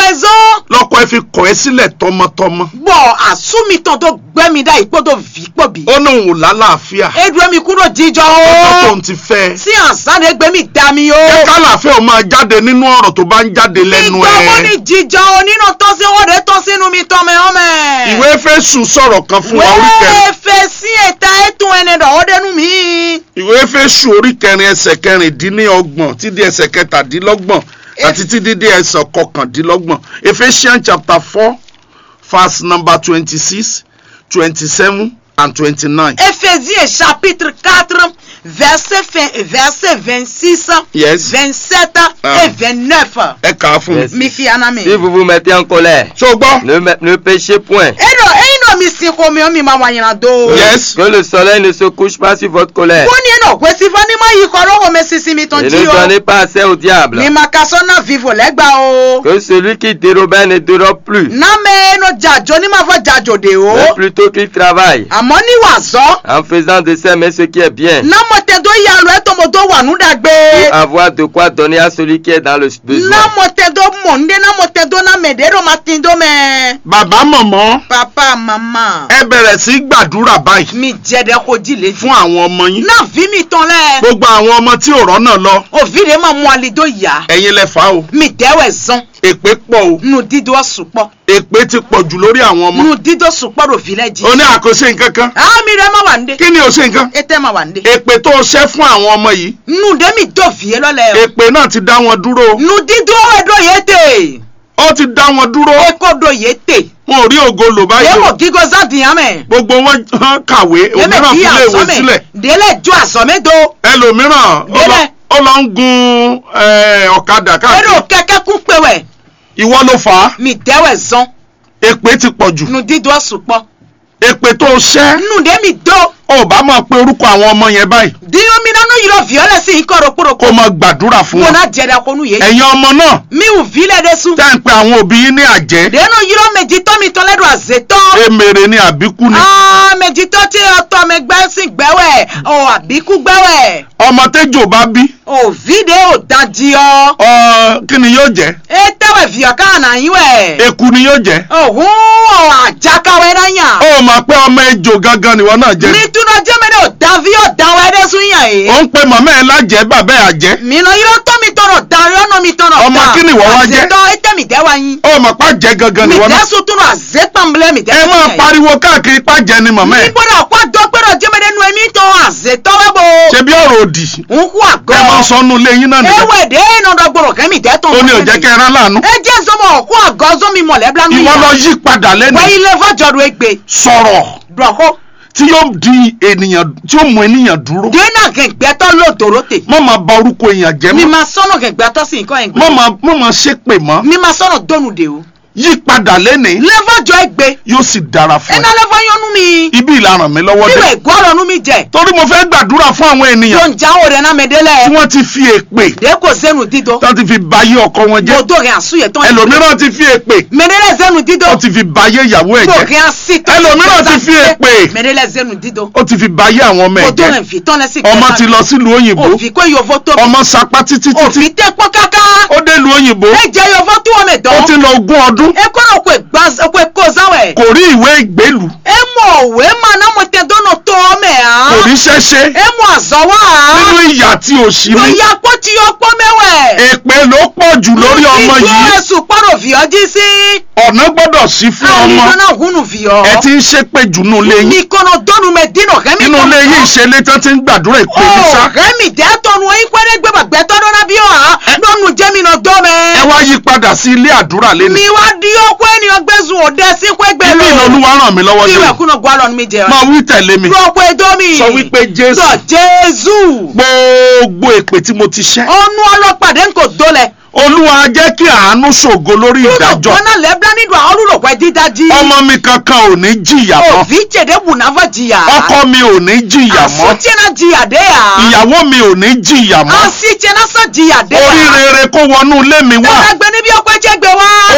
raison lọ́kọ ẹ fi kọ̀ ẹ́ sílẹ̀ tọmọtọmọ bọ̀ àsúmitàn tó gbẹ́mi dá ìpọ́dọ̀ vi pọ̀bi ó ní òun ò lálàáfíà edu mi kúrò jíjọ ọjọ́ o tóun ti fẹ́ ẹ. sí àǹsáni gbẹ́mi dá mi o jẹ́ kálàáfíà ó máa jáde nínú ọ̀rọ̀ tó bá ń jáde lẹ́nu ìgbà wo ni ẹ̀. jíjọ o nínú tọ́sí owó rẹ̀ tọ́ sínú mi tọ́ mi hàn mẹ́. ìwé Éfésù sọ̀rọ̀ kan fún wa orí kẹrin wẹ́ẹ́ fẹ́ sí ẹ̀ta ẹ̀tún ẹni dọ̀wọ́ dẹnu mi. ìwé Éfésù orí kẹrin ẹsẹ̀ kẹrìndínlọ́gbọ̀n títí ẹsẹ̀ kẹtàdínlọ́gbọ̀n àti títí dé ẹsẹ̀ kọkàndínlọ́gbọ̀n Ephesians chapter four verse number twenty-six twenty-seven and twenty-nine. Éphésiens chapitre 4 verset, fin- verset 26, Yes. 27 Ah. et 29. ẹ kà á fún mi. Yes. Mi fi anami. Si vous vous mettez en colère, ṣó o gbọ́. ne, me- ne péchez point. Edo, eino mi si ko mi o mi ma wa yana do. Yes. Que le soleil ne se couche pas sur votre colère. Woni eno kwe si fani ma yi koro ho me sisi mi ton Et ji ne o. donnez pas assez au diable. Mi ma kaso na vivo legba o. Que celui qui dérobait ne dérobe plus, Na me eno jajo ni ma fo jajo de o. mais plutôt qu'il travaille Àmọ́ ní wàzọ́. en faisant de ses mains ce qui est bien, Na mo te do ya lo eto mo do wà nú dàgbé. pour avoir de quoi donner à celui qui est dans le besoin. Na mo te do mọ̀ ndé na mo te do na mèdè ro ma ti do mẹ́. bàbá mọ̀mọ́ Papa mama. ẹ bẹ̀rẹ̀ sí í gbàdúrà báyìí Mi jẹ́dẹ̀ ko jí le. fún àwọn ọmọ yín Na vi mi tán lẹ̀. gbogbo àwọn ọmọ tí ò rọ́nà lọ Òvi de ma mú alido yá. ẹ̀yin lẹ fà á o Mi dẹ́wẹ̀ zan. èpè pọ̀ o Nu dídó sùpọ̀. èpè ti pọ̀ jù lórí àwọn ọmọ Nu dídó sùpọ̀ ro fi lẹ́ jí. o ní àkóso nǹkan kan Àmì rẹ̀ ma wà ndé. kí ni o ṣe nǹkan Ete ma wà ndé. èpè tó o ṣẹ́ fún àwọn ọmọ yìí Nu de mi do fìyé lọ́lẹ̀ o. èpè náà ti dá wọn dúró o. Nu dídó ẹ̀dọ̀ yé tè. ó ti dá wọn dúró Eko do yé tè. wọn ò rí ògo lò báyìí o Yẹ́wò gígó zádìyàn mẹ́. gbogbo wọn hàn kàwé òmíràn bí fúnlé ìwé àsọ́mẹ̀. sílẹ̀ Délẹ̀ ju àsọ́mẹ́do. ẹlòmíràn ó lọ- Délẹ̀. ó lọ ń gun eh, ọ̀kadà Ero káàkiri kẹ̀kẹ́ kún pewẹ̀. ìwọ ló fà á Mi dẹ́wẹ̀ zan. èpè ti pọ̀ jù Nu dídó sùpọ̀. èpè tó o ṣẹ́ Nu de mi do. ò bá máa pe orúkọ àwọn ọmọ yẹn báyìí Diyo mi nanu yìí viọ́lẹ̀ sí ikọ̀ ro kúrò kó máa gbàdúrà fún Mo wọn na jẹ́dẹ̀ konu yé. ẹ̀yin ọmọ náà Mi ò vilẹ̀ de sun. tẹ́ ń pe àwọn òbí yín ní àjẹ́ Deno yìí méjì tọ́ mi tọ́ lẹ́dọ̀ àzètọ́. èmèrè ni àbíkú ni Ah, méjì tọ́ tí ọtọ́ mi gbẹ́ sí gbẹ́wẹ̀. Ọ̀ àbíkú gbẹ́wẹ̀. ọmọ tẹ́jọ́ bá bí Ò vide ò dájí ọ. ọ, kí ni yóò jẹ́ E tẹ́wẹ̀ fìyà káà náà yín wẹ̀. eku ni yóò jẹ́ Òhun ọ̀ àjákàwé náà yàn. ó mọ̀ pé ọmọ ejò gangan nìwọ náà jẹ́ Nítúná jẹ́mẹ́lẹ́ ò dáví ò dáwọ́ ẹdẹ́ sún yàn yìí. ó ń pe màmá ẹ̀ lájẹ́ bàbá ẹ̀ àjẹ́ Mìnà yìí ló tọ́ mi tọrọ darí ọ̀nà mi tọrọ Ọmọ kí ni ìwọ wá jẹ́? Àzètọ́ ètè mi dẹ́wà yín. ó mọ̀ pá jẹ́ gangan Mi nìwọ náà dẹ́sùn tún àzépàmbélé mi ẹ dẹ́sùn máa pariwo káàkiri pàjẹ́ ni màmá ẹ̀ Nígbọ́dọ̀ kó dọ́gbẹ́rọ̀ jẹ́mẹ́lẹ́ nu ẹ̀mí tán àzètọ́ wẹ́gbọ́. ṣe bí ọ̀rọ̀ òdì Ń kú àgọ́. ẹ máa sọ nù ilé yín náà nìyẹn Ewé dé iná dọ́gbọ̀rọ̀ kẹ́mi dẹ́tọ̀. ó ní ò jẹ́ kẹ́ ẹ rán láàánú Ẹ jẹ́ sọmọ ọ̀kú àgọ́ sómi mọ̀lẹ́bílá nù ìwọ lọ yí padà lẹ́nu Wẹ́ ilé fọ́jọ́rò egbe. sọ̀rọ̀ Dọ̀kọ́. tí yóò di ènìyàn tí yóò mú ènìyàn dúró Dénà gẹ̀gbẹ́tọ́ lòdòrótè. má máa ba orúkọ èèyàn jẹ́ Mi mọ́ máa sọ́nà gẹ̀gbẹ́tọ́ sí nǹkan ẹ̀gbẹ́. má máa má máa ṣépè mọ́ Mi máa sọ́nà dónú de o. yí padà lẹ́nu Lẹ́fọ́jọ́ egbe. yóò sì dára fún Ẹná ẹ lẹ́fọ́ yọnu mi. ibi ìlànà mi lọ́wọ́ Bíbẹ̀ dé ìgbọ́rọ̀ nu mi jẹ. torí mo fẹ́ gbàdúrà fún àwọn Tó ènìyàn ń jáwó rẹ̀ náà tí mẹ́dẹ́lẹ̀. wọ́n ti fi èpè Dé kò sẹ́nu dídọ́. tí wọ́n ti fi bayé ọkọ wọn jẹ́ Gbogbo rẹ̀ àsúyẹ̀ tán. ẹlòmíràn ti fi èpè Mẹ́dẹ́lẹ̀ sẹ́nu dídọ́. ó ti fi bayé ìyàwó ẹ̀ Gbogbo jẹ́ rẹ̀ àsí tán. Ẹlòmíràn ti fi èpè. Mẹ́dẹ́lẹ̀ sẹ́nu dídọ́. ó ti fi bayé àwọn ọmọ ẹ̀ Gbogbo jẹ́ rẹ̀ fi tán lẹ́sìn ọmọ ti lọ sílùú òyìnbó Òfin kó yòvó tó. ọmọ sapá títí títí Òfin tẹ́ pọ́n káká. ó dé ìlú òyìnbó Ẹ jẹ́ yòvó tó wọ́n mẹ́ ó dán. ti lọ ogún ọdún ekoro kwe gbaz kwe kozawe kò rí ìwé ìgbélùú emo we mana mo te dono to me kò a rí ṣẹ́ṣe emo azawa nínú a ìyà tí ò sí yo ní ya po ti yo po mewe èpè ló pọ̀ jù lórí ọmọ yìí esu paro vi oji si ọ̀nà gbọ́dọ̀ sí fún ani ọmọ dona hunu vi o ẹ ti ń ṣépè jù nù léyìn ni kono donu me dino kemi nínú ilé yìí ìṣẹ̀lẹ̀ tán ti ń gbàdúrà ìpè ní sá o kemi de tonu yin kwere gbe bagbe to dona bi o a nonu jemi no do ẹ me wá yí padà sí ilé àdúrà lẹ́nu mi wa di o kwe ni ogbezu ode si kwe gbe ilé ìlọlúwa ràn mí lọ́wọ́ Bí dé ìwẹ̀ kúnà gbọ́dọ̀ ni mi jẹ ọ́. máa wí tẹ̀lé mi Rọ̀pọ̀ ẹjọ́ mi. sọ wípé jésù Sọ Jésù. gbogbo èpè tí mo ti ṣẹ́ Ọnú ọlọ́pàdé ń kò dólẹ̀. olúwa jẹ́ kí àánú ṣògo lórí Lúlò ìdájọ́ gbọ́nà lẹ́bíà nínú àwọn olùrọ̀pẹ́ dídájí. ọmọ mi kankan ò ní jìyà mọ́ Òbí jèdè wùnáfà jìyà. ọkọ mi ò ní jìyà mọ́ Àsúntiẹ́nà jìyà dé yà. ìyàwó mi ò ní jìyà mọ́ Àsìtiẹ́nà sọ jìyà dé yà. orí rere kó wọnú ilé mi wá Dọ́là gbé níbi ọpẹ́ jẹ́ gbé wá. orí rere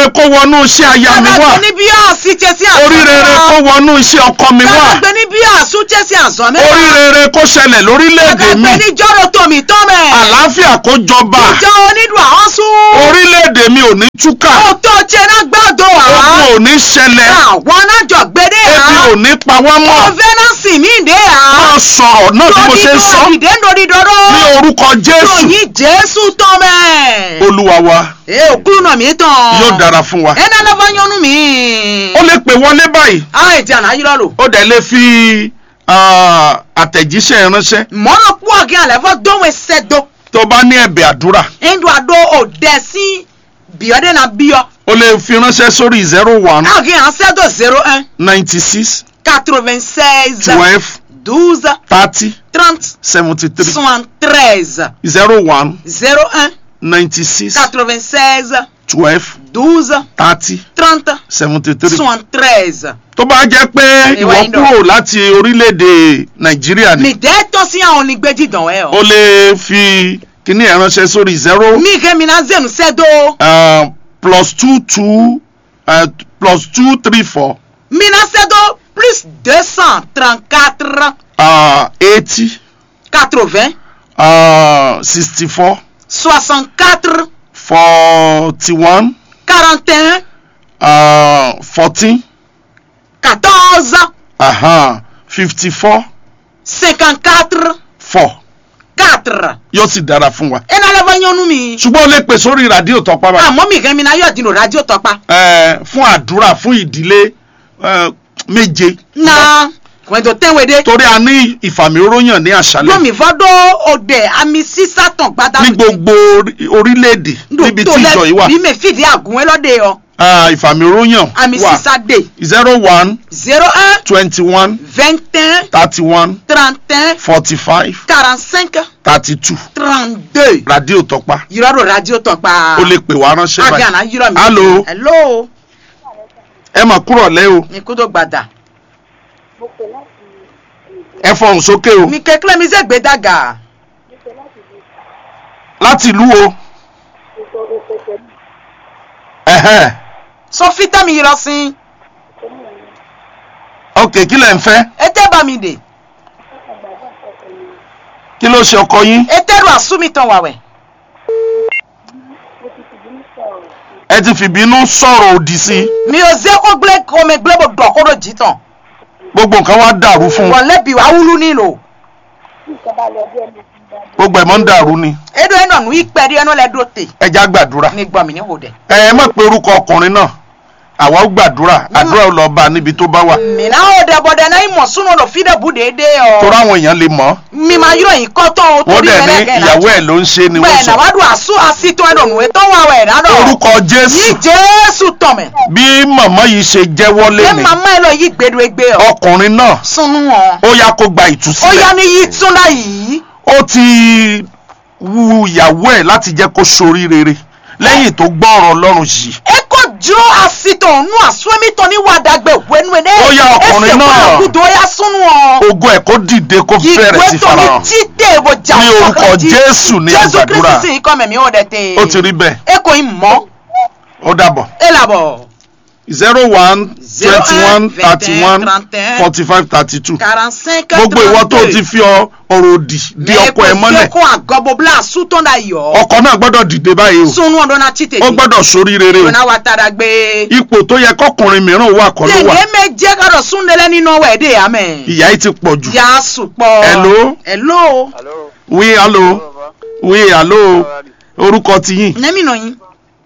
kó wọnú iṣẹ́ aya mi wá Kára gbé ní bí àsí jẹ́ sí àzọ́ orí rere kó wọnú iṣẹ́ ọkọ mi wá Kára gbé ní bí àsú jẹ́ sí àzọ́ mẹ́wàá. orí rere kó ṣẹlẹ̀ lórílẹ̀‐èdè Kára mi gbé ní jọ́rọ̀ tòmí tọ́ mẹ́. àlàáfíà kó jọba Ìjọ onídùú àwọn sún. orílẹ̀‐èdè mi ò ní túkà Ó tó jẹ́ náà gbọ́dọ̀ wá. ogun ò ní ṣẹlẹ̀ Àwọn náà jọ gbédè ebi á. ò ní pa wá mọ́ Kọ́fẹ́nàsì mi dé á. máa sọ̀rọ̀ náà bí mo ṣe ń sọ Ìdè lórí dọ́rọ́. ní orúkọ Jésù Yòyìn Jésù tọ́ mẹ́. Olúwa wa Ẹ òkúrú náà mi tán. yóò dára fún wa Ẹ náà lọ́fọ́ yọnu mi. ó lè pè wọlé báyìí Àwọn ètí àná yìí lọ́rọ̀. ó dẹ̀ lè fi ah, àtẹ̀jíṣẹ́ ránṣẹ́ Mọ́nà pọ̀ àgẹ́ àlẹ́fọ́ dóhùn ẹsẹ̀ dó. tó bá ní ẹ̀bẹ̀ àdúrà Ndú àdó òdẹ sí bíọ́dé náà bíọ́. ó lè fi ránṣẹ́ sórí zero one Àgẹ́ ànsẹ́ dó zero un ninety six quatre-vingt-seize twelve douze thirty trente seventy three soixante-treize zero one zero un ninety six quatre-vingt-seize twelve douze thirty trente seventy three soixante-treize. tó bá jẹ́ pé Ìwà ìwọ ìdọ̀. kúrò láti orílẹ̀-èdè nàìjíríà ni Mi dẹ́ tọ́ sí àwọn onígbèjì dàn ẹ́ ó o. lè fi kíní ẹ̀ ránṣẹ́ sórí zero Mi kẹ́ mi náà zẹ̀nu sẹ́dọ̀. uh, plus two two uh, plus two three four Mi náà sẹ́dọ̀ plus deux cent trente-quatre uh, eighty quatre-vingts uh, sixty four soixante-quatre forty one quarante et un uh, fourteen quatorze uh-huh, fifty four cinquante-quatre four quatre. yóò sì dára fún wa. ẹ náà lọ́wọ́ yánnu mi. ṣùgbọ́n ó lè pè sórí rádíò tọpa báyìí. àmọ́ mi kẹ́ mi náà yọ̀ dínú rájò tọ́pa. Eh, fún àdúrà fún ìdílé eh, méje. na wẹ́ndò tẹ́wédé. torí a ní ìfàmìróyàn ní àṣálẹ́ lómi fọ́dọ̀ òde àmì sísàtàn gbadá. ní gbogbo orí- orílẹ̀-èdè níbi tí ìjọ yìí wà bí mi fìdí àgùnwé lọ́dẹ ọ. Ah, ìfàmìróyàn àmì wà sísàdé. zero one zero un twenty one vingt un thirty one trente un forty five quarante cinq thirty two trente deux. rádíò tọpa yìrọ̀rọ̀ rájò tọ́pa. o lè pè wá ránṣẹ́ àgẹ́ báyìí àná yìrọ̀ mi. Hello. hello. ẹ mà kúrọ̀ lẹ́ o mi kú tó gbàdà. ẹ fọhùn sókè o mi kékeré mi ṣe gbé dàgà. láti ìlú o ẹ̀hẹ́n. sọ fítà mi yìrọ̀ sí. ok kí lẹ̀ ń fẹ́ ètè bá mi dè. kí ló ṣe ọkọ yín ètè ru àsúmìtàn wàwẹ̀. ẹ ti fìbínú sọ̀rọ̀ òdì sí i mi ò zé kó gblé kó mi gblé bò dọ̀ kó ló jí tán. gbogbo nǹkan wá dàrú fún un wọ́n lẹ́bi wàá wúlú nílò. gbogbo ẹ̀ mọ́ ń dàrú ni edo ẹ̀ nọ̀nù ìpẹ́ rí ẹnu lẹ́dọ̀ tè. ẹ já gbàdúrà mi gbọ́ mi ní hòdẹ̀. ẹ ẹ má pe orúkọ ọkùnrin náà àwa ó gbàdúrà àdúrà ó lọ bá a níbi tó bá wà mi náà hòdẹ̀ bọ̀dẹ̀ náà ìmọ̀ súnmọ́ lọ fídẹ̀ bù déédéé torí ọ. àwọn èèyàn lè mọ̀ mi máa yọ yìí kọ́ tán o wọ́n torí dẹ̀ ní mẹ́lẹ́gẹ̀ ìyàwó ẹ̀ ló ń ṣe ni wọ́n bẹ́ẹ̀ sọ náà wàá dùn àsú àsìtò ẹ̀ dọ̀nù ètò wà wẹ̀ dáná. orúkọ yí jésù jésù tọ̀mẹ̀. bí màmá yìí ṣe jẹ́wọ́ ṣé lẹ́nu màmá ẹ lọ yí gbèdú egbe ọ. ọkùnrin náà sunu wọn. ó yá kó gba ó yá ìtúsílẹ̀ ní yí túnda yìí. ó ti wu ìyàwó ẹ̀ láti jẹ́ kó sorí rere lẹ́yìn tó gbọ́ ọ̀rọ̀ ọlọ́run yìí eko dúró àsìtò nù àsúwẹ́mítọ́ ní wàdàgbẹ̀ wẹ́nu ẹ̀ Ó yá ọkùnrin náà. ẹsẹ̀ kó àgùdọ̀ ó yá sunu wọn. ogun ẹ̀ kó dìde kó bẹ̀rẹ̀ sí ìgbé tó ní farahàn títẹ̀ ìbò jà Ní orúkọ fàkàtì. Jésù ní jésù àgbàdúrà. kristi sì kọ́ mẹ̀mí ó dẹ̀ tẹ̀. ó ti rí bẹ́ẹ̀ eko yìí mọ́ ó dàbọ̀ ẹ làbọ̀. zero one Zero twenty un, one thirty one vingt et un, forty five thirty two quarante cinq gbogbo ìwọ tó ti fi ọ- ọ̀rọ̀ òdì di ọkọ ẹ mọ́lẹ̀ eko àgọ́bọ̀ bla àsútọ́ náà yọ. ọkọ náà gbọ́dọ̀ dìde báyìí o sunu ọdún náà títẹ̀ ó gbọ́dọ̀ sorí rere o ọ̀nà wa tara gbé. ipò tó yẹ kọkùnrin mìíràn wà kọ́ ló wà tẹ̀lé méje kọ́dọ̀ súnlẹ̀lẹ̀ nínú ọwọ́ ẹ̀dẹ̀ àmẹ́. ìyà yìí ti pọ̀ jù yà á sùpọ̀. Hello? hello. Allô wí alo wí alo orúkọ tiyín nẹ́mí nà yín.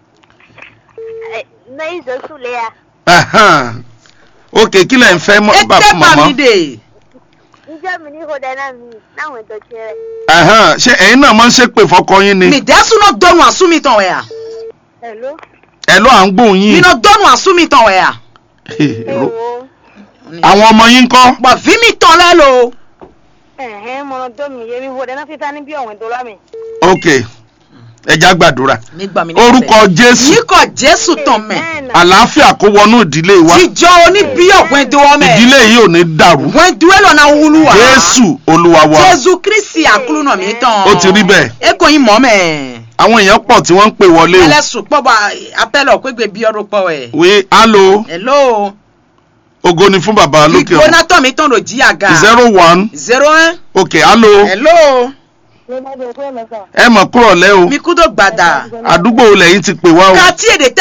Naizo Sulea. Ahan. ok kí lẹ̀ ń fẹ́ mọ́- bá ètè fún màmá pàmìdè. Njẹ́ mi ní ìhòòdà náà mi láwọn ètò ìṣeré. Ahan. ṣé ẹ̀yin náà máa ń ṣépè fọkọ yín ni mi dẹ́sùn náà dọ́nu àsúmìtàn wẹ̀ yà. Hello. ẹ ló à ń gbóhùn mi yín náà dọ́nu àsúmìtàn wẹ̀ yà. Ewo. àwọn ọmọ yín kọ́ bọ̀ fí mi tán lẹ́ lo. Ẹ̀hẹ́n mo tó mi yé mi ìhòòdà náà fífa ní bí ọ̀wìn tó lámì. ok ẹ já gbàdúrà mi gbà mí ní orúkọ jésù yíkọ̀ jésù tán mẹ́. àlàáfíà kó wọnú ìdílé wa jíjọ oníbíyọ̀ wẹ́ndúwọ́ mẹ́. ìdílé yìí ò ní dàrú wẹ́ndúwẹ́ lọ́nà wúlú wa. jésù olúwa wa jésù kristi àkúrú nà mí tán. ó ti rí bẹ́ẹ̀ eko yín mọ́ mẹ́. àwọn èèyàn pọ̀ tí wọ́n ń pè wọlé o. ẹlẹ́sùn pọ̀ bá apẹ́lẹ̀ òpégbè bí ọdún pọ̀ ẹ̀. wí alo hello ògo ni fún bàbá lókè ìgbóná ọ̀run tọ̀ mí tán ló jí àga. zero one zero one ok alo hello ló bá dé pé mẹ́ta. ẹ mọ̀ kúrọ̀ lẹ́ o mi kú tó gbàdà. àdúgbò lẹ́yìn ti pè wá o. ká tí èdè